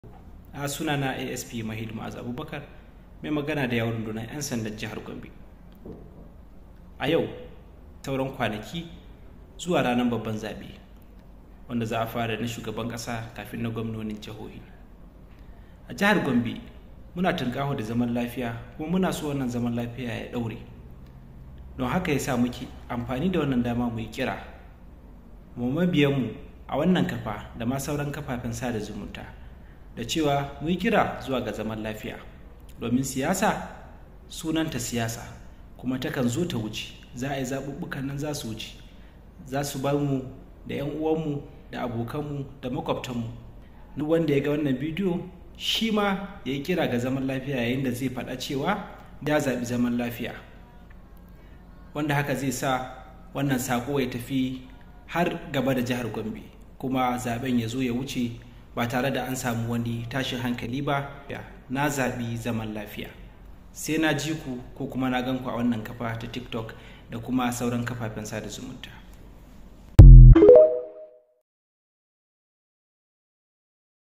a suna na asp mahid ma'az abubakar mai magana da yawon rundunar 'yan sandan jihar gombe a yau sauran kwanaki zuwa ranar babban zaɓe wanda za a fara na shugaban ƙasa kafin na gwamnonin jihohi a jihar gombe muna tunkaho da zaman lafiya kuma muna so wannan zaman lafiya ya ɗaure don haka ya sa muke amfani da wannan dama mu yi kira mu mabiyanmu a wannan kafa da ma sauran kafafen sada zumunta da cewa mu yi kira zuwa ga zaman lafiya domin siyasa sunanta siyasa kuma takan zo ta wuce za a yi zaɓuɓɓukan nan za su wuce za su bar mu da 'yan uwanmu da abokanmu da makwabtanmu duk wanda ya ga wannan bidiyo shi ma ya yi kira ga zaman lafiya yayin da zai faɗa cewa ya zaɓi zaman lafiya wanda haka zai sa wannan saƙo ya tafi har gaba da jihar gombe kuma zaben ya zo ya wuce ba tare da an samu wani tashin hankali ba na zaɓi zaman lafiya sai na ji ku ko kuma na gan ku a wannan kafa ta tiktok da kuma sauran kafafen sada zumunta